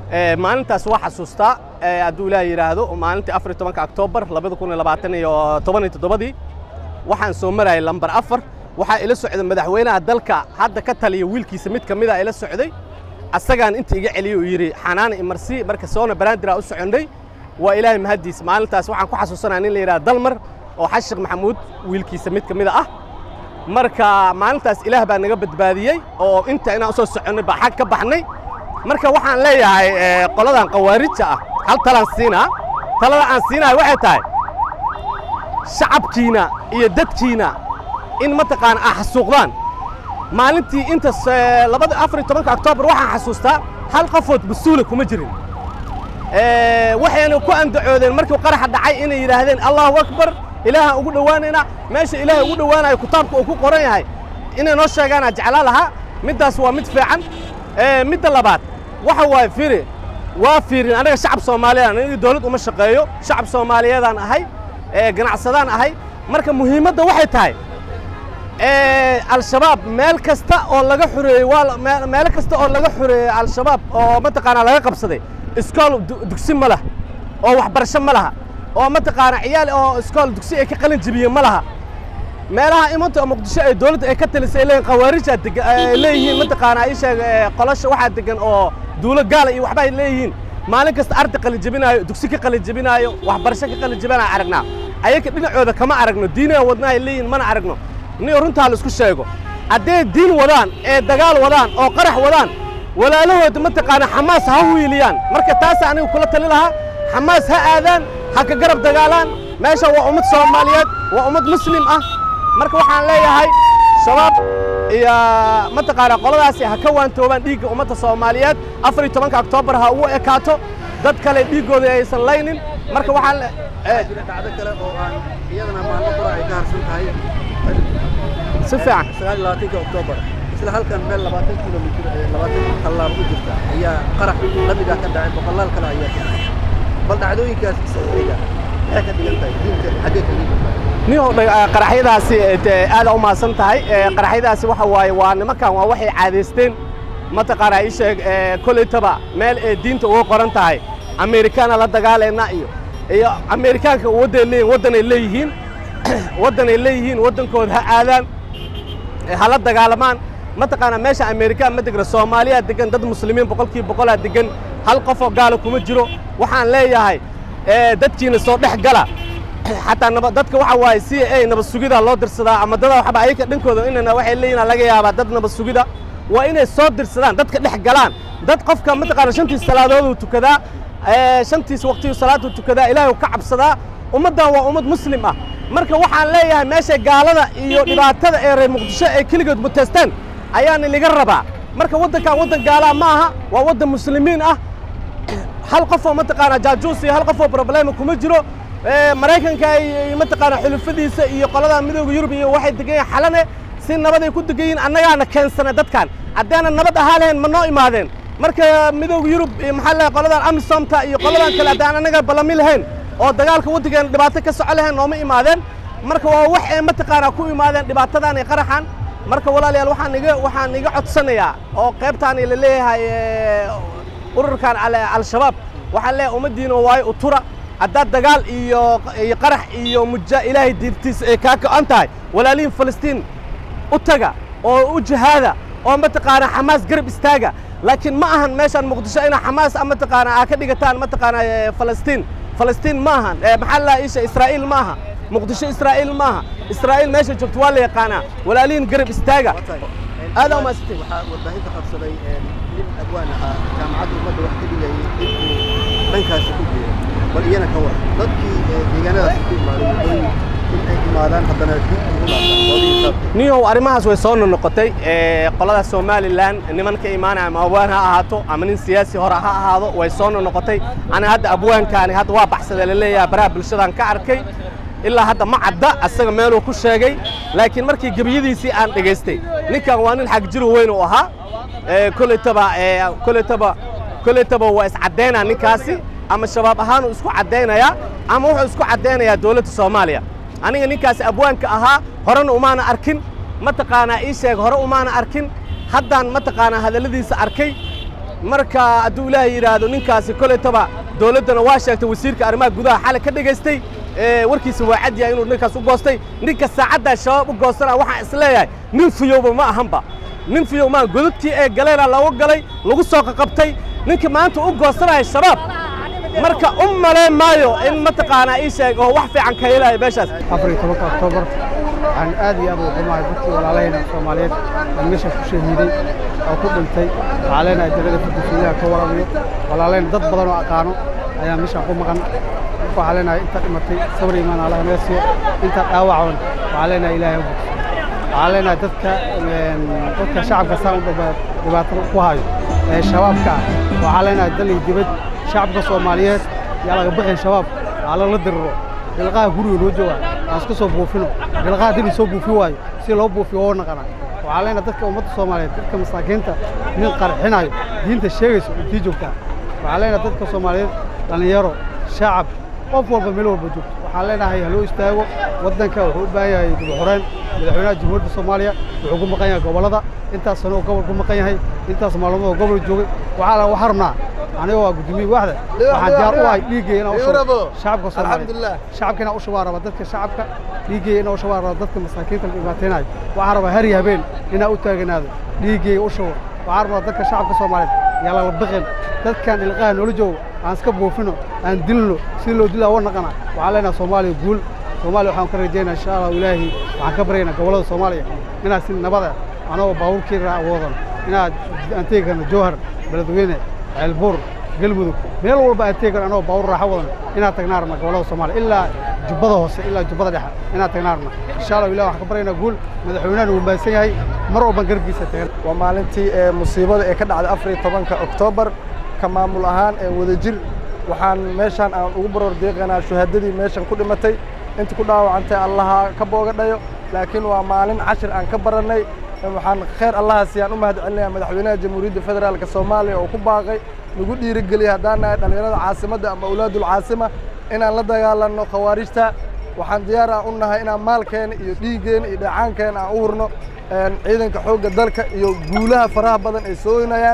maalintaas waa xasuustaa hadduu ilaah yidhaahdo maalintii afar iyo tobanka oktoobar labada kun iyo labaatan iyo toban iyo toddobadii waxaan soo marayay lambar afar waxaa ila socday madaxweynaha dalka hadda ka taliya wiilkiisa mid ka mid a ila socday asagaan inta iga celiyey uu yidhi xanaana imarsi marka soona baraandira u soconnay waa ilaahay mahaddiis maalintaas waxaan ku xasuusanaya nin la yidhaha dalmar oo xashiq maxamuud wiilkiisa mid ka mid a ah marka maalintaas ilaah baa naga badbaadiyey oo inta inaan u soo soconnay baa xag ka baxnay marka waxaan leeyahay qoladan khawaarijta ah hal talaan siinaa talada aan siinahay waxay tahay shacabkiina iyo dadkiina in mataqaana ah xasuuqdaan maalintii intas labada afar iyo tobanka oktoobar waxaan xasuustaa hal qofood mas-uula kuma jirin waxayna ku andacoodeen markii qaraxa dhacay inay yidhaahdeen allahu akbar ilaahaan ugu dhowaanayna meesha ilaahay ugu dhowaanayo kitaabka uu ku qoran yahay inay noo sheegaanaa jeclaa lahaa middaas waa mid fiican midda labaad waxa waaye firi waa fiirin anaga shacab soomaaliyeed aniga dawlad uma shaqeeyo shacab soomaaliyeedaan ahay ganacsadaan ahay marka muhiimadda waxay tahay al-shabaab meel kasta oo laga xureeyey waa meelo kasta oo laga xureeyey al-shabaab oo mataqaanaa laga qabsaday iskool dugsi ma laha oo waxbarasho ma laha oo mataqaanaa ciyaal oo iskool dugsi ay ka qalin jebiyeen ma laha meelaha imanta muqdisho ay dawladda ay ka talisay leeyihin khawaarijaa degan ay leeyihiin mataqaanaa ii sheeg qolasha waxaa degan oo duulo gaala iyo waxba ay leeyihiin maalin kasta arday qalin jebinaayo dugsi ka qalin jebinaayo waxbarasho ka qalin jebinaayo aragnaa ayaga dhinacooda kama aragno diinaa wadnaa ay leeyihiin mana aragno niyo runtaa la isku sheego hadday diin wadaan ee dagaal wadaan oo qarax wadaan walaalahooda mataqaanaa xamaas ha wiiliyaan marka taasa aniga kula tali lahaa xamaas ha aadaan ha ka garab dagaalaan meesha waa ummad soomaaliyeed waa ummad muslim ah marka waxaan leeyahay shabaab iyo mataqaanaa qoladaasi ha ka waantoobaan dhiigga ummadda soomaaliyeed afar iyo tobanka oktoobar ha ugu ekaato dad kale dhiiggooda aysan laynin marka waxaan dhacdo kale oo aan iyadana maalmo qura ay ka harsan tahay si fiican sagaal iyo labaatanka oktoobar isla halkan meel labaatan kilomitir labaatan tallaabo u jirta ayaa qarax lamigaa ka dhacay boqolaal kale ayaa ka dhacay bal dhacdooyinkaas isaga maxay ka dhigan tahay diinta xaggee ka dhigan tahay niyow qaraxyadaasi aada u mahadsan tahay qaraxyadaasi waxa waaye waa nimankan waa waxay caadaysteen mataqaanaa ii sheeg koleytaba meel ee diinta uga qoran tahay amerikaana la dagaalayna iyo iyo amerikaanka wadday leeyihin waddanay leeyihiin waddanay leeyihiin waddankooda ha aadaan hala dagaalamaan mataqaanaa meesha amerikaan ma degna soomaaliyaa degan dad muslimiin boqolkiiba boqolaa degan hal qofoo gaala kuma jiro waxaan leeyahay dadkiina soo dhex gala xataa naba dadka waxa waaye c a nabad sugida loo dirsadaa ama dada waxba ayaga dhankooda inana waxay leeyihin laga yaabaa dad nabad sugida waa inay soo dirsadaan dadka dhex galaan dad qofka mataqaana shantiis salaadooduu tukadaa shantiis waqtiyu salaaduu tukadaa ilaahay ka cabsadaa ummaddan waa ummad muslim ah marka waxaan leeyahay meeshay gaalada iyo dhibaatada ee reer muqdisho ay keligood muteysteen ayaana laga rabaa marka waddankan waddan gaalaa ma aha waa waddan muslimiin ah hal qofoo mataqaanaa jaajuus iyo hal qofoo problema kuma jiro maraykanka iyo mataqaanaa xulufadiisa iyo qolada midooda yurub iyo waxay degan yihin xalane si nabaday ku degan yihin annagaana keensana dadkan haddaanan nabad ahaa lahayn ma noo imaadeen marka midooda yurub iyo maxaa leeyahay qoladan amisomta iyo qoladan kale haddaan annaga ballami lahayn oo dagaalka waddankeena dhibaato ka soco lahayn nooma imaadeen marka waa wax ay mataqaanaa ku imaadeen dhibaatadan iyo qaraxan marka walaalayaal waxaan iga waxaan iga codsanayaa oo qaybtaani la leeyahay ururkan al-shabaab waxaan leeyahay ummaddiina waayo utura haddaad dagaal iyo iyo qarax iyo muja ilaahay diintiisa ay kaa go'an tahay walaalihin falastiin u taga oo u jihaada oo mataqaanaa xamaas garab istaaga laakiin ma ahan meeshaan muqdisho inaa xamaas mataqaanaa aa ka dhigataan mataqaanaa falastiin falastiin ma ahan maxaa la isha israa'iil ma aha muqdisho israa'iil ma aha israa'iil meesha joogto waa la yaqaanaa walaalihin garab istaaga aada u maasantay waxaa warbaahinta qabsaday nin adwaan ahaa jaamacadda ummadda wax ka dhigayay inuu dhankaasi ku geeyo bal iyana ka war dadkii deegaanadaasi ku imaaday wadooyin in ay imaadaan haddana dib ugu laabtaan niyow arrimahaas way soo noqotay qolada somalilan niman ka imaanaya ama abwaan ha ahaato ama nin siyaasi hore ha ahaado way soo noqotay ana hadda abwaankaani hadda waa baxsada la leeyahay baraha bulshadan ka arkay ilaa hadda ma cadda asaga meeluu ku sheegay laakiin markii gebiyadiisii aan dhegaystay ninkan waa nin xagjiro weyn uu ahaa koletaba koletaba koletaba waa iscaddaynaa ninkaasi ama shabaab ahaan uu isku caddaynayaa ama wuxuu isku caddaynayaa dowladda soomaaliya aniga ninkaasi abwaanka ahaa horena umaana arkin mataqaanaa ii sheeg hore umaana arkin haddaan mataqaanaa hadalladiisa arkay marka hadduu ilaahay yidhaahdo ninkaasi kolaytaba dowladdana waa sheegtay wasiirka arrimaha gudaha xalay ka dhegaystay warkiisa waa cad yahay inuu ninkaas u goostay ninka saacaddaa shabaab u goostana waxaan is leeyahay nin fiyowba ma ahanba nin fiyow maa godadkii ee galeena looga galay lagu soo qaqabtay ninka maanta u goosanaya shabaab marka u malayn maayo in mataqaanaa ii sheeg oo wax fiican ka helaya meeshaas afar iyo tobanka oktoobar waxaan aad iyo aad ugu xumahay dadkii walaalahayna soomaaliyeed aan meesha ku shahiiday oo ku dhintay waxaa leenahay degada furdufiilaha ka waramayo walaalahayna dad badan oo aqaano ayaa meeshaan ku maqan marka waxaa leenahay inta dhimatay sabr imaan allaha naga siiyo inta dhaawacoon waxaa leenahay ilaahay u bogso waxaa leenahay dadka dadka shacabka saan u dhibaatada ku hayo ee shabaabka ah waxaa leenahay dal iyo dibad shacabka soomaaliyeed yaa laga baqin shabaab aa lala diriro bilqaha guriga noo jooga aan iska soo buufino bilqaha haddii soo buufi waayo si loo buufiyo oo naqana waxaa leenahay dadka ummadda soomaaliyeed dadka masaakiinta nin qarxinayo diinta sheegayso intii joogtaa waxaa leenahay dadka soomaaliyeed dhallinyaro shacab qof walba meel walba joogto waxaan leenahay haloo istaago waddanka wuxuu u baahan yahay dib xoreen madaxweynaha jamhuuriyadda soomaaliya wuxuu ku maqan yahay gobollada intaas sano oo gobol ku maqan yahay intaas maalmood oo gobol joogay waxaa waxaa rabnaa aniga waa gudoomiye waaxda waxaan diyaar u ahay dhiiggay inaan u shubo shacabka soomaaliyeed shacabka inaan u shubaa raba dadka shacabka dhiiggay inaan u shubaa raba dadka masaakiinta la dhibaataynayo waxaan rabaa har iyo habeen inaan u taaganaado dhiiggay u shubo waxaan rabaa dadka shacabka soomaaliyeed yaa lala baqin dadkan ilqaha noola joogo aan iska buufino aan dilno si loo dilaa wa naqana waxaan leenahay soomaaliya guul soomaaliya waxaan ka rajaynaa insha allahu ilaahi waxaan ka baryaynaa gobollada soomaaliya inaad si nabada anagoo baabuurkii awoodan inaad aan tegi karno jowhar beledweyne ceelbuur galmudug meel walba aan tegi karno anagoo baabuur raaxo wadan inaad tagnaa rabna gobollada soomaaliya ilaa jubbada hoose ilaa jubbada dhexe inaad tagnaa rabna insha allahu ilahi waxaan ka baryaynaa guul madaxweynahan uu mahadsan yahay mar walban garabkiisa tagan waa maalintii ee musiibada ee ka dhacday afar iyo tobanka oktoobar ka maamul ahaan ee wadajir waxaan meeshaan aan ugu baroor deeqanaa shuhaadadii meeshan ku dhimatay inta ku dhaawacantay allaha ka booga dhayo laakiin waa maalin cashir aan ka barannay waxaan khayr allaha siyaan u mahad celinayaa madaxweynaha jamhuuriyadda federaalka soomaaliya oo ku baaqay nagu dhiirigeliyay haddaan nahay dhallinyarada caasimadda ama awlaadul caasima inaan la dagaalanno khawaarijta waxaan diyaar aan u nahay inaan maalkeena iyo dhiiggeena iyo dheecaankeena aan u hurno ciidanka xoogga dalka iyo guulaha faraha badan ay sooynayaan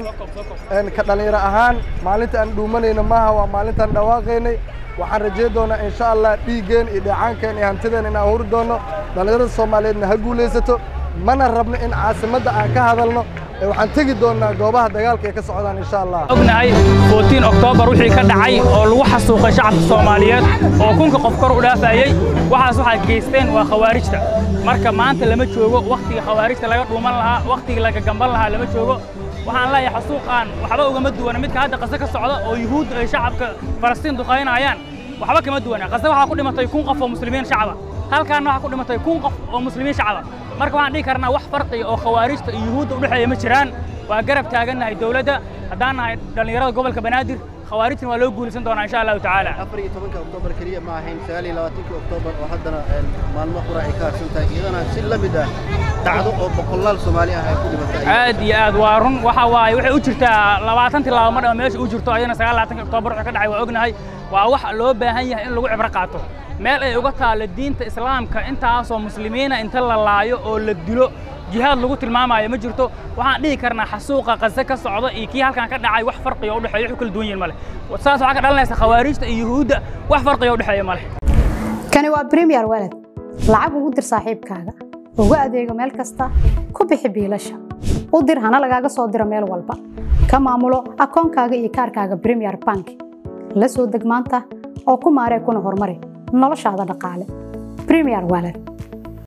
ka dhallinyaro ahaan maalinta aan dhuumanayna maaha waa maalintaan dhawaaqaynay waxaan rajayn doonaa insha allah dhiiggeen iyo dheecaankeen iyo hantideen inaan huri doonno dhallinyarada soomaaliyeedna ha guulaysato mana rabno in caasimadda aan ka hadalno waxaan tegi doonnaa goobaha dagaalka ay ka socdaan insha allah ognahay footiin oktoobar wixii ka dhacay oo lagu xasuuqay shacabka soomaaliyeed oo kunka qof kor u dhaafayey waxaas waxay geysteen waa khawaarijta marka maanta lama joogo wakhtiga khawaarijta laga dhuuman lahaa wakhtiga laga gamban lahaa lama joogo waxaan leeyahay xasuuqaan waxba ugama duwana midka hadda qase ka socda oo yuhuud ay shacabka falastiin duqaynayaan waxba kama duwana qase waxaa ku dhimatay kun qof oo muslimiin shacaba halkaanna waxaa ku dhimatay kun qof oo muslimiin shacaba marka waxaan dhihi karnaa wax farqiga oo khawaarijta iyo yuhuudda u dhexeeya ma jiraan waa garab taagannahay dowladda haddaan nahay dhallinyarada gobolka banaadir khawaarijtan waa loo guulaysan doonaa insha allahu tacaala afar iyo tobanka oktoobar keliya ma ahayn sagaal iyo labaatankii oktoobar oo haddana maalmo qura ay ka harsan tahay iyadana si la mid ah dhacdo oo boqolaal soomaali ah ay ku dhimatay aad iyo aad waa run waxa waaye waxay u jirtaa labaatan tilaabo mar ama meesha u jirto ayadana sagaal labaatanka oktoobar wuxuu ka dhacay waa ognahay waa wax loo baahan yahay in lagu cibro qaato meel ay uga taallo diinta islaamka intaasoo muslimiina inta la laayo oo la dilo jihaad lagu tilmaamayo ma jirto waxaan dhihi karnaa xasuuqa qase ka socda iyo kii halkan ka dhacay wax farqiga u dhexeeya wuxuu kala duwan yihin ma leh saas waxaa ka dhalanaysa khawaarijta iyo yuhuudda wax farqiga u dhexeeya ma leh kani waa premier walad lacag ugu dir saaxiibkaaga ugu adeego meel kasta ku bixi biilasha u dir hana lagaaga soo diro meel walba ka maamulo akoonkaaga iyo kaarkaaga premier bank la soo deg maanta oo ku maaree kuna horumari noloshaada dhaqaale premier walad